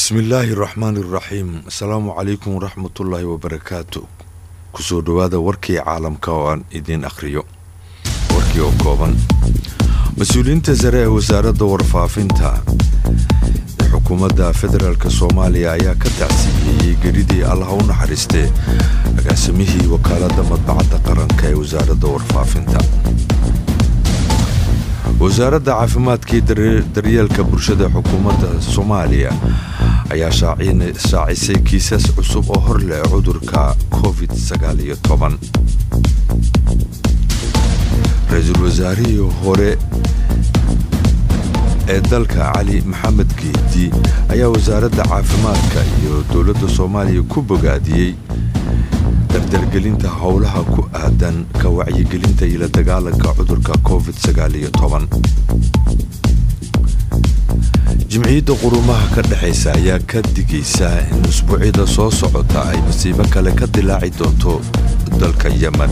bismillaahi raxmaani raxiim asalaamu calaykum waraxmatullaahi wabarakaatu kusoo dhowaada warkii caalamka oo aan idiin akhriyo warkii oo kooban mas-uuliyiinta sare ee wasaaradda warfaafinta ee xukuumadda federaalk soomaaliya ayaa ka tacsiiyeeyey geridii allaha u naxariistee agaasimihii wakaaladda madbacadda qaranka ee wasaaradda warfaafinta wasaaradda caafimaadkii daryeelka bulshada xukuumadda soomaaliya ayaa shaacisay kiisas cusub oo hor leh cudurka covid ra-iisul wasaarihii hore ee dalka cali maxamed geedi ayaa wasaaradda caafimaadka iyo dowladda soomaaliya ku bogaadiyey dardargelinta howlaha ku aadan ka wacyigelinta iyo la dagaalanka cudurka covid jimciyadda qurumaha ka dhexaysa ayaa ka digaysa in usbuucyada soo socota ay masiibo kale ka dilaaci doonto dalka yemen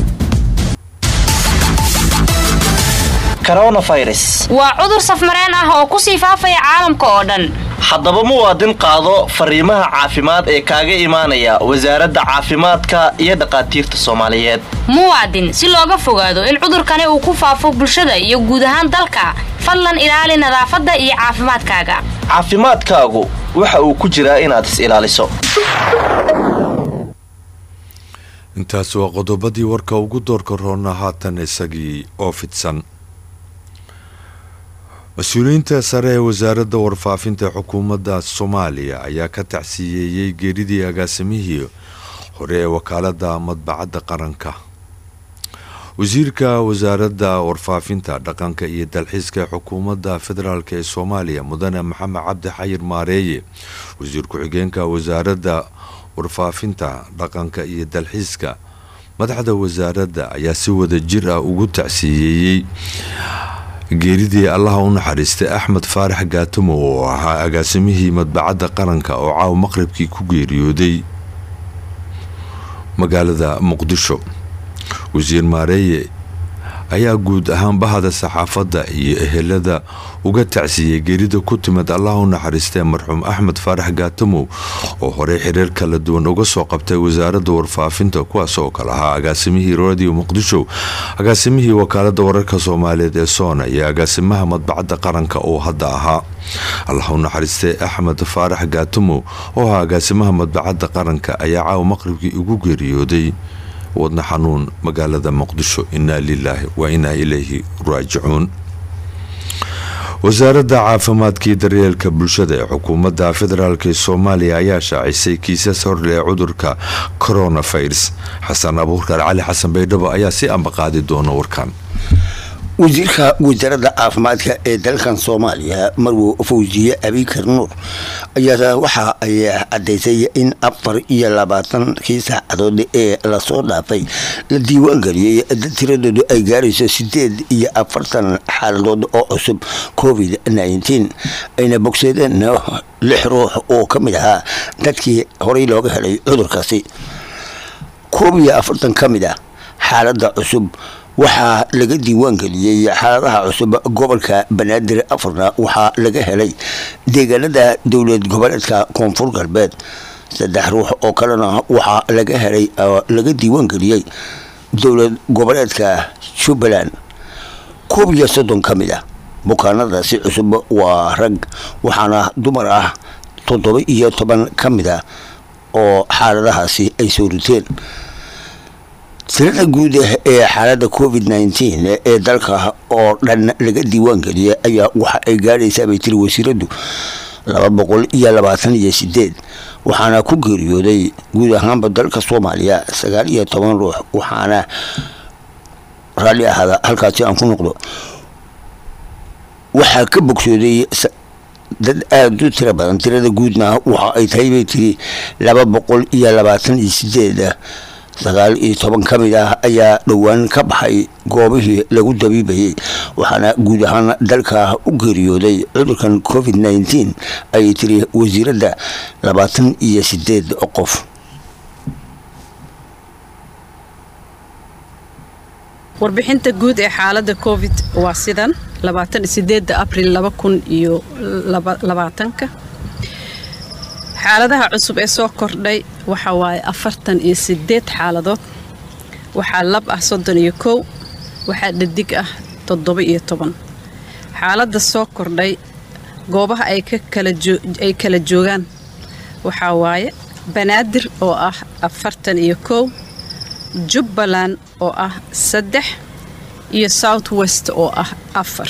waa cudur safmareen ah oo kusii faafaya caalamka oo dhan haddaba muwaadin qaado fariimaha caafimaad ee kaaga imaanaya wasaaradda caafimaadka iyo dhaqaatiirta soomaaliyeed muwaadin si looga fogaado in cudurkani uu ku faafo bulshada iyo guud ahaan dalka fadlan ilaali nadaafadda iyo caafimaadkaaga caafimaadkaagu waxa uu ku jiraa inaad is ilaaliso intaas waa qodobadii warka ugu doorka roona haatan isagii oo fidsan mas-uuliyiinta sare ee wasaaradda warfaafinta xukuumadda soomaaliya ayaa ka tacsiiyeeyey geeridii agaasimihii hore ee wakaaladda madbacadda qaranka wasiirka wasaaradda warfaafinta dhaqanka iyo dalxiiska ee xukuumadda federaalk ee soomaaliya mudane maxamed cabdi xayir maareeye wasiir ku-xigeenka wasaaradda warfaafinta dhaqanka iyo dalxiiska madaxda wasaaradda ayaa si wada jir ah ugu tacsiiyeeyey geeridii allaha u naxariistay axmed faarax gaatamo oo ahaa agaasimihii madbacadda qaranka oo caaw maqribkii ku geeriyooday magaalada muqdisho wasiir maareeye ayaa guud ahaan bahda saxaafadda iyo ehelada uga tacsiiyey geerida ku timid allaha u naxariistee marxuum axmed faarax gaatamow oo horey xiriir kala duwan uga soo qabtay wasaaradda warfaafinta kuwaas oo kale ahaa agaasimihii radio muqdisho agaasimihii wakaaladda wararka soomaaliyeed ee soona iyo agaasimaha madbacadda qaranka oo hadda ahaa allah u naxariistee axmed faarax gaatamow oo ahaa agaasimaha madbacadda qaranka ayaa caaw maqribkii ugu geeriyooday wadna xanuun magaalada muqdisho inaa lilaahi wa inaa ilayhi raajicuun wasaaradda caafimaadkii daryeelka bulshada ee xukuumadda federaalk ee soomaaliya ayaa shaacisay kiisas horle ee cudurka coronavirus xasan abuurkar cali xasan baydhabo ayaa si ambaqaadi doona warkan wasiirka wasaaradda caafimaadka ee dalkan soomaaliya marwo fawsiye abikar nuur ayaa waxa ay cadaysay in afar iyo labaatankii saacadood ee lasoo dhaafay la diiwaangeliyey tiradoodu ay gaarayso sideed iyo afartan xaaladood oo cusub covid nneteen ayna bogsadeen lix ruux oo ka mid ahaa dadkii horey looga helay cudurkaasi koob iyo afartan ka mid ah xaalada cusub waxaa laga diiwaangeliyey xaaladaha cusub gobolka banaadir afarna waxaa laga helay deegaanada dowlad goboleedka koonfur galbeed saddex ruux oo kalena waxaa laga helay laga diiwaangeliyey dowlad goboleedka jubbaland koob iyo soddon ka mid ah bukaanadaasi cusub waa rag waxaana dumar ah toddoba iyo toban ka mid ah oo xaaladahaasi ay soo riteen tirada guud ee xaalada covid nneteen ee dalka oo dhan laga diiwaangeliyay ayaa waxa ay gaadhaysaa bay tiri wasiiradu laba boqol iyo labaatan iyo sideed waxaana ku geeriyooday guud ahaanba dalka soomaaliya sagaal iyo toban ruux waxaana raalli ahaada halkaasi aan ku noqdo waxaa ka bogsooday dad aada u tiro badan tirada guudna waxa ay tahay bay tiri laba boqol iyo labaatan iyo sideed sagaal iyo toban ka mid ah ayaa dhowaan ka baxay goobihii lagu dabiibayay waxaana guud ahaan dalka u geeriyooday cudurkan covid nneteen ayay tiri wasiiradda labaatan iyo sideed qof warbixinta guud ee xaalada covid waa sidan labaatan sideeda abril laba kun iyo labaatanka xaaladaha cusub ee soo kordhay waxa waaye afartan iyo sideed xaaladood waxaa lab ah soddon iyo kow waxaa dhadig ah toddoba iyo toban xaaladda soo kordhay goobaha ay ay kala joogaan waxaa waaye banaadir oo ah afartan iyo kow jubbaland oo ah saddex iyo south west oo ah afar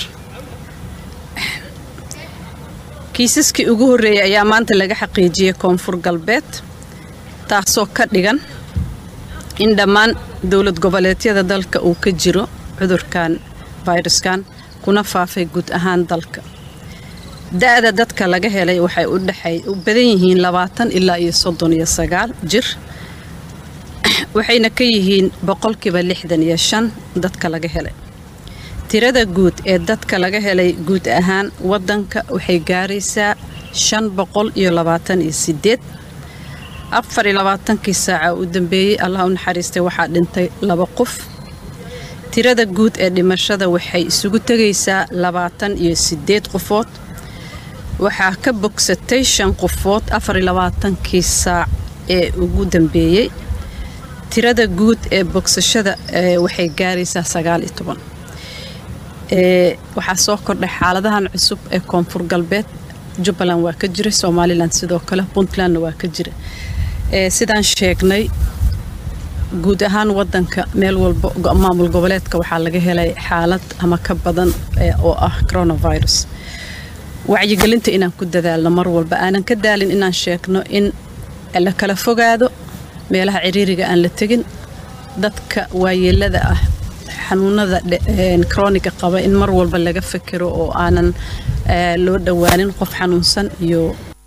kiisaskii ugu horreeyay ayaa maanta laga xaqiijiyey koonfur galbeed taasoo ka dhigan in dhammaan dowlad goboleedyada dalka uu ka jiro cudurkan fayraskan kuna faafay guud ahaan dalka da-da dadka laga helay waxay u dhexay u badan yihiin labaatan ilaa iyo soddon iyo sagaal jir waxayna ka yihiin boqolkiiba lixdan iyo shan dadka laga helay tirada guud ee dadka laga helay guud ahaan wadanka waxay gaaraysaa shan boqol iyo labaatan iyo sideed afar iyo labaatankii saaca u dambeeyey allah u naxariistay waxaa dhintay laba qof tirada guud ee dhimashada waxay isugu tegaysaa labaatan iyo sideed qofood waxaa ka bogsatay shan qofood afar iyo labaatankii saac ee ugu dambeeyey tirada guud ee bogsashada waxay gaaraysaa sagaal iyo toban waxaa soo kordhay xaaladahan cusub ee koonfur galbeed jubbaland waa ka jira somalilan sidoo kale puntlandna waa ka jira sidaan sheegnay guud ahaan wadanka meel walba maamul goboleedka waxaa laga helay xaalad ama ka badan oo ah coronavirus wacyigelinta inaan ku dadaalno mar walba aanan ka daalin inaan sheegno in la kala fogaado meelaha ciriiriga aan la tegin dadka waayeelada ah xanuunada kroniga qaba in mar walba laga fekero oo aanan loo dhowaanin qof xanuunsan iyo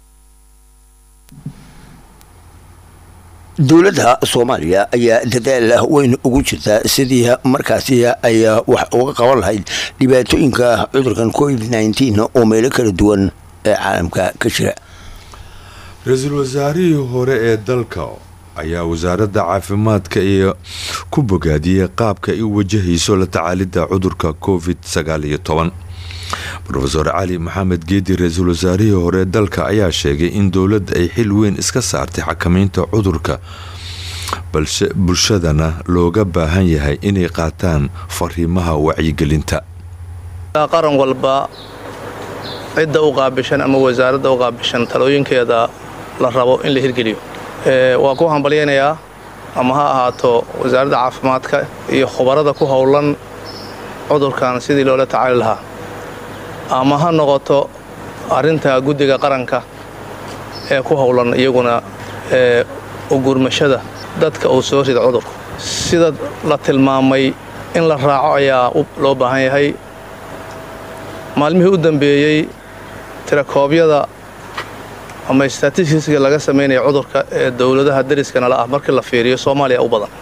dowladda soomaaliya ayaa dadaal weyn ugu jirta sidii markaasi ay wax uga qaban lahayd dhibaatooyinka cudurkan covid nteen oo meelo kala duwan ee caalamka ka jira ra-iisul wasaarihii hore ee dalka ayaa wasaaradda caafimaadka iyo ku bogaadiyey qaabka ay u wajahayso la tacaalidda cudurka covid sagaal iyo toban rofeor cali maxamed geedi ra-iisul wasaarihii hore dalka ayaa sheegay in dowladda ay xil weyn iska saartay xakamaynta cudurka balse bulshadana looga baahan yahay inay qaataan fariimaha wacyigelinta qaran walba cidda u qaabishan ama wasaaradda u qaabishan talooyinkeeda la rabo in la hirgeliyo waa ku hambalyaynayaa ama ha ahaato wasaaradda caafimaadka iyo khubarada ku howlan cudurkan sidii loola tacaali lahaa ama ha noqoto arrinta guddiga qaranka ee ku howlan iyaguna ee ugurmashada dadka uu soo rida cudurku sida la tilmaamay in la raaco ayaa loo baahan yahay maalmihii u dambeeyey tirakoobyada ama statistiska laga samaynaya cudurka ee dowladaha dariskana la ah markii la fiiriyo soomaaliya u badan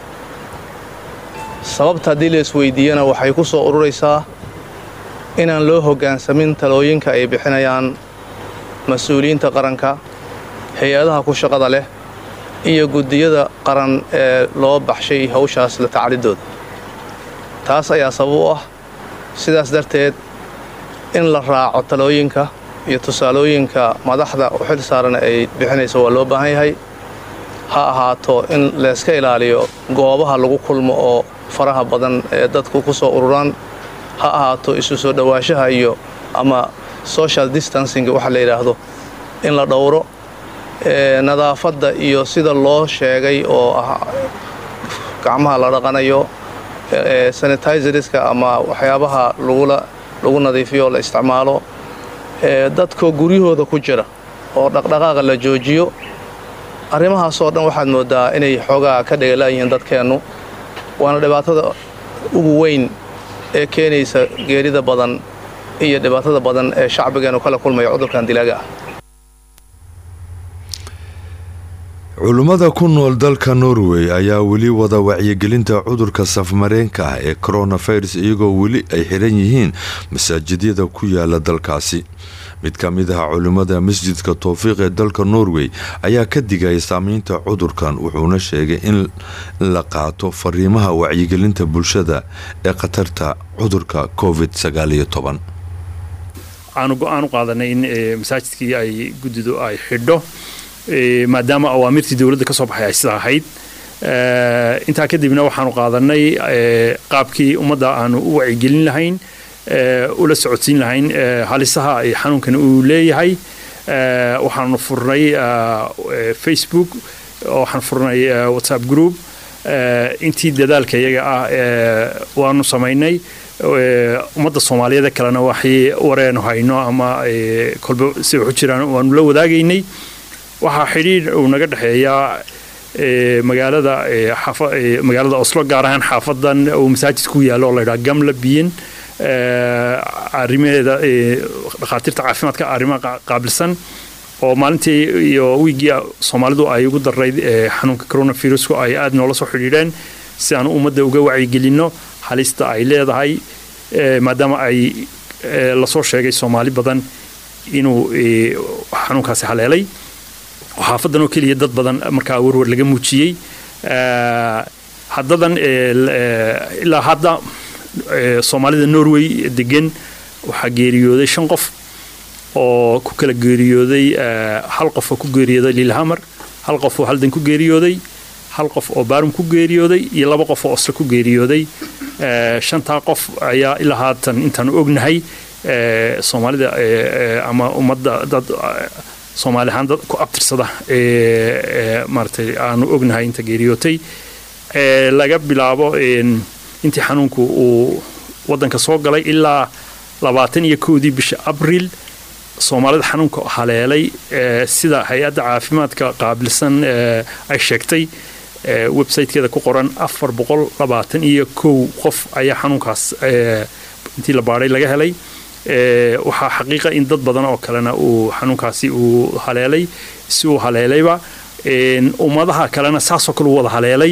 sababta haddii la isweydiiyana waxay ku soo ururaysaa inaan loo hoggaansamin talooyinka ay bixinayaan mas-uuliyiinta qaranka hay-adaha ku shaqada leh iyo guddiyada qaran ee loo baxshay hawshaas la tacalidooda taas ayaa sabab u ah sidaas darteed in la raaco talooyinka iyo tusaalooyinka madaxda u xil saaran ay bixinayso waa loo baahan yahay ha ahaato in layska ilaaliyo goobaha lagu kulmo oo faraha badan ee dadku ku soo ururaan ha ahaato isu soo dhowaanshaha iyo ama social distancing waxa la yidhaahdo in la dhowro nadaafadda iyo sida loo sheegay oo ah gacmaha la dhaqanayo sanitizerska ama waxyaabaha lagula lagu nadiifiyo oo la isticmaalo dadkoo guryahooda ku jira oo dhaqdhaqaaqa la joojiyo arrimahaasoo dhan waxaad mooddaa inay xoogaa ka dhegalaayihiin dadkeennu waana dhibaatada ugu weyn ee keenaysa geerida badan iyo dhibaatada badan ee shacbigeennu kala kulmaya cudurkan dilaaga ah culummada ku nool dalka norway ayaa weli wada wacyigelinta cudurka safmareenka ah ee coronavirus iyagoo weli ay xiran yihiin masaajidyada ku yaala dalkaasi mid ka mid ah culimmada masjidka towfiiq ee dalka norway ayaa ka digaya saameynta cudurkan wuxuuna sheegay in la qaato fariimaha wacyigelinta bulshada ee khatarta cudurka covid waxaanu go-aan u qaadanay in masaajidkii ay guddidu ay xidho maadaama awaamirtii dowladda ka soo baxay ay sida ahayd intaa kadibna waxaanu qaadanay qaabkii ummadda aanu u wacyigelin lahayn ula socodsiin lahayn halisaha ay xanuunkani uu leeyahay waxaanu furnay facebook waxaan furnay whatsapp group intii dadaalka iyaga ah waanu samaynay ummadda soomaaliyeed kalena waxay wareenu hayno ama kolba si waxu jiraan waanu la wadaagaynay waxaa xidhiidh uu naga dhexeeyaa magaalada magaalada oslo gaar ahaan xaafadan uu masaajid ku yaalo oo la yidhaha gamla biyin arrimaheeda dhakhaatiirta caafimaadka arrimaha qaabilsan oo maalintii iyo wiigii soomaalidu ay ugu darayd xanuunka coronavirusku ay aada noola soo xidhiidheen si aan ummadda uga wacyigelinno halista ay leedahay maadaama ay lasoo sheegay soomaali badan inuu xanuunkaasi haleelay xaafadan oo keliya dad badan markaa warwar laga muujiyey haddadan ilaa hadda soomaalida norway degan waxaa geeriyooday shan qof oo ku kala geeriyooday hal qof oo ku geeriyooday lilhamar hal qof oo haldan ku geeriyooday hal qof oo baarum ku geeriyooday iyo laba qof oo oslo ku geeriyooday shantaa qof ayaa ilaa haatan intaanu ognahay soomaalida ama ummadda dad soomaali ahaan dad ku abtirsada maaratay aanu ognahay inta geeriyootay laga bilaabo intii xanuunku uu waddanka soo galay ilaa labaatan iyo kowdii bisha abriil soomaalida xanuunka haleelay sida hay-adda caafimaadka qaabilsan ay sheegtay websitekeeda ku qoran afar boqol labaatan iyo kow qof ayaa xanuunkaas intii la baadhay laga helay waxaa xaqiiqa in dad badan oo kalena uu xanuunkaasi uu haleelay si uu haleelayba ummadaha kalena saasoo kale u wada haleelay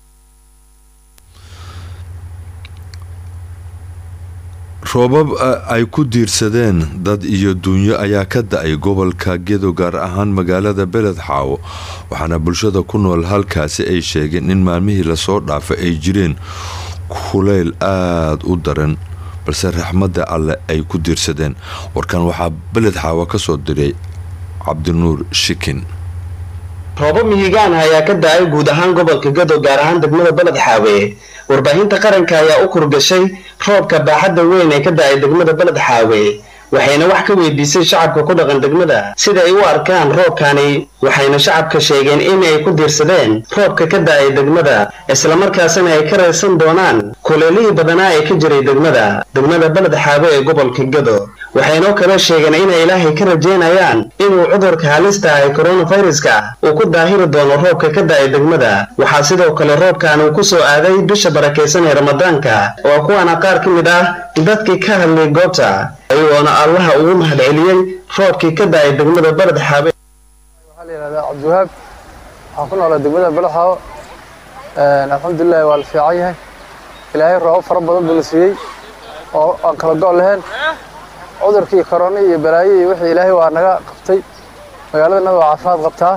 roobab ay ku diirsadeen dad iyo dunyo ayaa ka da-ay gobolka gedo gaar ahaan magaalada beled xaawo waxaana bulshada ku nool halkaasi ay sheegeen in maalmihii lasoo dhaafay ay jireen kuleyl aada u daran balse raxmadda alle ay ku diirsadeen warkan waxaa beled xaawo ka soo diray cabdinuur shikin roobo mihigaan ayaa ka da-ay guud ahaan gobolka gado gaar ahaan degmada beled xaawe warbaahinta qaranka ayaa u kurgashay roobka baaxadda weyn ee ka da-ay degmada beled xaawe waxayna wax ka weydiisay shacabka ku dhaqan degmada sida ay u arkaan roobkani waxayna shacabka sheegeen in ay ku diirsadeen roobka ka da-ay degmada islamarkaasina ay ka raysan doonaan kuleelihii badanaa ee ka jiray degmada degmada beled xaawe ee gobolka gado waxaynoo kaloo sheegeen inay ilaahay ka rajaynayaan inuu cudurka halista ah ee koronaviruska uu ku daahiri doono roobka ka da-ay degmada waxaa sidoo kale roobkan uu ku soo aaday bisha barakaysan ee ramadaanka oo kuwaana qaar ka mid ah dadkii ka hadlay goobta ayagoona allaha ugu mahadceliyey roobkii ka da-ay degmada beled xaabe waxaa la yidhahdaa cabdiwahaab waxaan ku noolaa degmada beled xaawo alxamdulilahi waa la fiican yahay ilaahay roobab fara badan buu la siiyey oo aan kala go' lahayn cudurkii korona iyo balaayo iyo wixii ilaahay waa naga qabtay magaaladana waa caafimaad qabtaa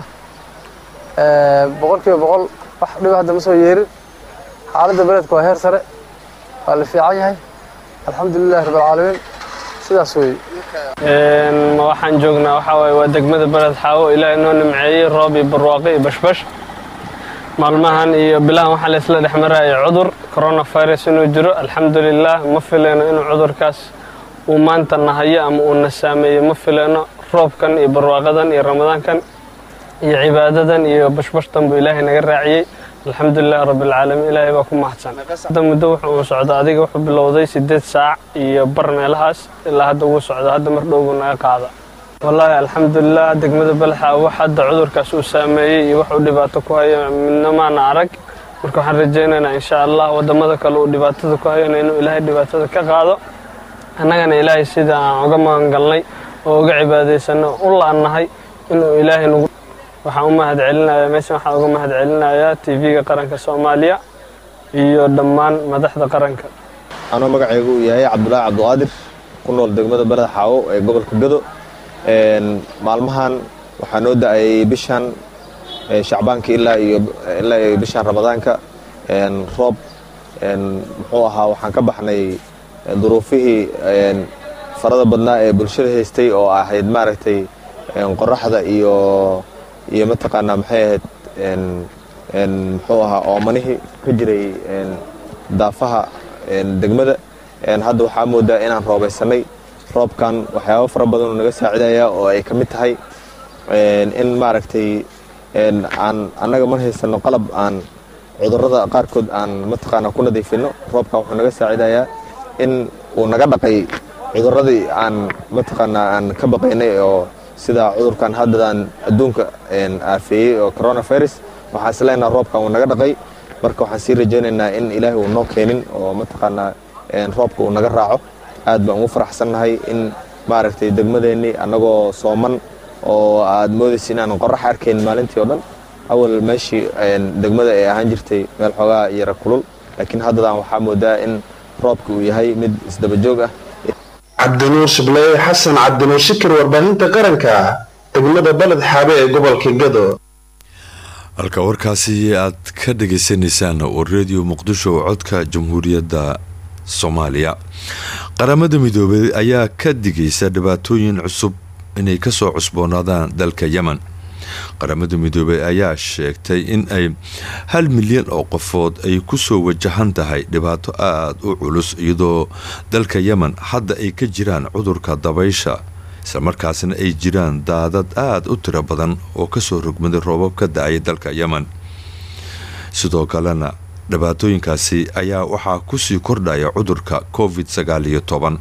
boqol kiiba boqol wax dhiba hadda ma soo yeerin xaaladda beledka waa heer sare waa la fiican yahay alxamdulilahi rabbilcaalamiin sidaas weeye waxaan joognaa waxaa waaye waa degmada beled xaawo ilaahay noo nimceeyey roob iyo barwaaqo iyo bashbash maalmahan iyo bilahan waxaa laysla dhex maraya cudur coronavirus inuu jiro alxamdulilah ma filayno inuu cudurkaas uu maanta nahayo ama uu na saameeyo ma filayno roobkan iyo barwaaqadan iyo ramadaankan iyo cibaadadan iyo bashbashtan buu ilaahay naga raaciyey alxamdulilah rabbilcaalamiin ilaahay baa ku mahadsan hadda muddo wuxuu uu socda adiga wuxuu bilowday siddeed saac iyo bar meelahaas ilaa hadda wuu socda hadda mar dhow buu naga qaada wallaahi alxamdulilah degmada balxa wax hadda cudurkaas uu saameeyey iyo wax uu dhibaato ku hayo midna maana arag marka waxaan rajaynaynaa insha allah waddamada kale uu dhibaatada ku hayona inuu ilaahay dhibaatada ka qaado annagana ilaahay sida aan uga magangalnay oo uga cibaadaysano u la'annahay inuu ilaahay nagu waxaan u mahad celinayaa meeshan waxaan uga mahad celinayaa tv-ga qaranka soomaaliya iyo dhammaan madaxda qaranka anoo magacaygu uu yahay cabdulaahi cabdiqaadir ku nool degmada beled xaawo ee gobolka gado maalmahan waxaa noo da-ay bishan shacbaanka ilaa iyo ilaa iyo bishan ramadaanka roob muxuu ahaa waxaan ka baxnay duruufihii farada badnaa ee bulshada haystay oo ahayd maaragtay qoraxda iyo iyo mataqaanaa maxay ahayd muxuu ahaa oomanihii ka jiray daafaha degmada hadda waxaa moodaa inaan roobaysanay roobkan waxyaabo fara badan oo naga saacidaya oo ay ka mid tahay in maaragtay aan annaga mar haysano qalab aan cudurrada qaarkood aan mataqaanaa ku nadiifino roobkan wuxuu naga saacidayaa in uu naga dhaqay cudurradii aan mataqaanaa aan ka baqaynay oo sida cudurkan haddadaan adduunka aafeeyey oo coronavirus waxaan isleenaha roobkan uu naga dhaqay marka waxaan sii rajaynaynaa in ilaahay uu noo keenin oo mataqaanaa roobka uu naga raaco aad baan ugu faraxsannahay in maaragtay degmadeennii annagoo sooman oo aad moodaysa inaanan qorax arkayn maalintii oo dhan awal meeshii degmada ay ahaan jirtay meel xoogaa yara kulul laakiin haddadan waxaa moodaa in roobka uu yahay mid isdabajoog ah cabdinuur shibleeye xasan cabdinuur shikir warbaahinta qaranka degmada baled xaabe ee gobolka gado halka warkaasi aad ka dhagaysanaysaan oo redio muqdisho oo codka jamhuuriyadda soomaaliya qaramada midoobay ayaa ka digaysa dhibaatooyin cusub inay kasoo cusboonaadaan dalka yemen qaramada midoobey ayaa sheegtay in ay hal milyan oo qofood ay kusoo wajahan tahay dhibaato aada u culus iyadoo dalka yemen hadda ay ka jiraan cudurka dabaysha islamarkaasna ay jiraan daadad aada u tiro badan oo kasoo rogmaday roobab ka da-ay dalka yemen sidoo kalena dhibaatooyinkaasi ayaa waxaa kusii kordhaya cudurka covid sagaal iyo toban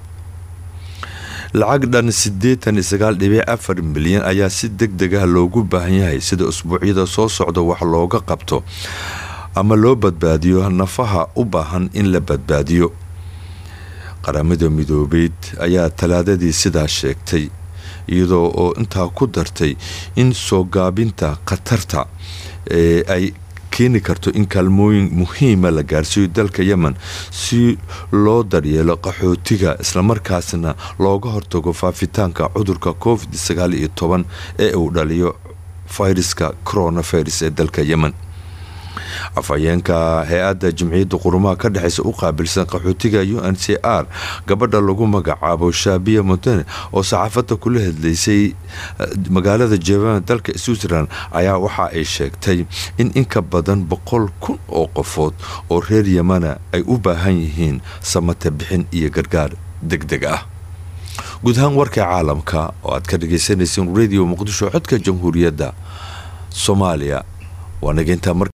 lacag dhan siddeetan iyo sagaal dhibic afar milyan ayaa si deg deg ah loogu baahan yahay sida usbuucyada soo socda wax looga qabto ama loo badbaadiyo nafaha u baahan in la badbaadiyo qaramada midoobeyd ayaa talaadadii sidaa sheegtay iyadoo oo intaa ku dartay in soo gaabinta khatarta ee ay keeni karto in kaalmooyin muhiima la gaarsiiyo dalka yemen si loo daryeelo qaxootiga islamarkaasna looga hortago faafitaanka cudurka covid sagaal iyo toban ee uu dhaliyo fayraska coronavirus ee dalka yemen afhayeenka hay-adda jimciyadda qurumaha ka dhexeysa u qaabilsan qaxootiga u n c r gabadha lagu magacaabo shaabiya montene oo saxaafadda kula hadlaysay magaalada jebaan dalka switzerland ayaa waxa ay sheegtay in inka badan boqol kun oo qofood oo reer yemana ay u baahan yihiin samata bixin iyo gargaar deg deg ah guud ahaan warka caalamka oo aad ka dhagaysanayseen radio muqdisho codka jamhuuriyadda soomaaliya waa nageyntaa